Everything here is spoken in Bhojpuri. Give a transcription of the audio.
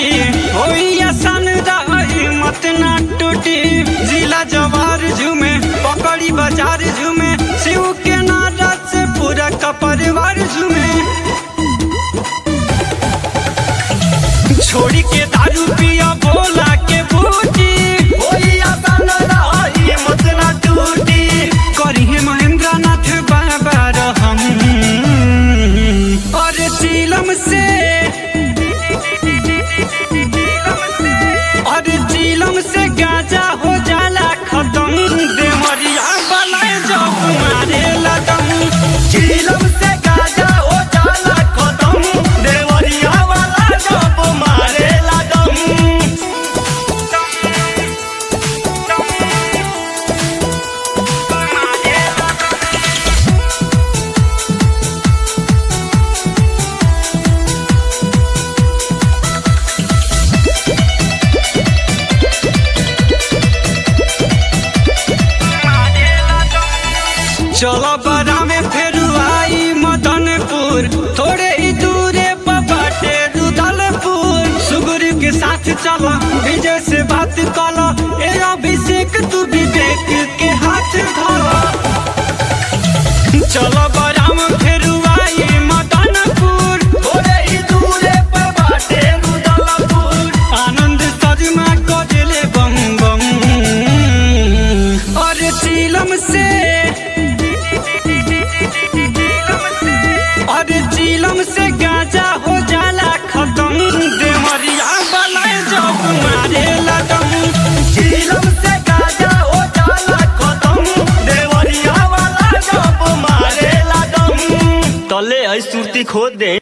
बूटी होई आसान रही मत ना टूटी जिला जवार झूमे पकड़ी बाजार झूमे शिव के नारा से पूरा का परिवार झूमे छोड़ी के दारू पिया बोला के बूटी होई आसान रही मत ना टूटी करी है महेंद्र नाथ बाबा रहम और चीलम से और चीलम से गाजा हो जाला खत्म देवरिया बलाए जब मारे लगम चीलम से गाजा हो जाला खत्म देवरिया वाला जब मारे लगम चलो बड़ा में फिर आई मदनपुर थोड़े ही दूरे पर बाटे रुदलपुर सुगुरु के साथ चलो विजय से बात कलो ए अभिषेक तू विवेक के हाथ धरो चलो बड़ा में फिर आई मदनपुर थोड़े ही दूरे पर बाटे रुदलपुर आनंद सजमा को दिले बम बम और चीलम से और चीलम से गाजा हो जाला खत्म देवरिया बलाए जब मारे लगम चीलम से गाजा हो जाला खत्म देवरिया वाला जब मारे लगम तले है सुरती खोद दे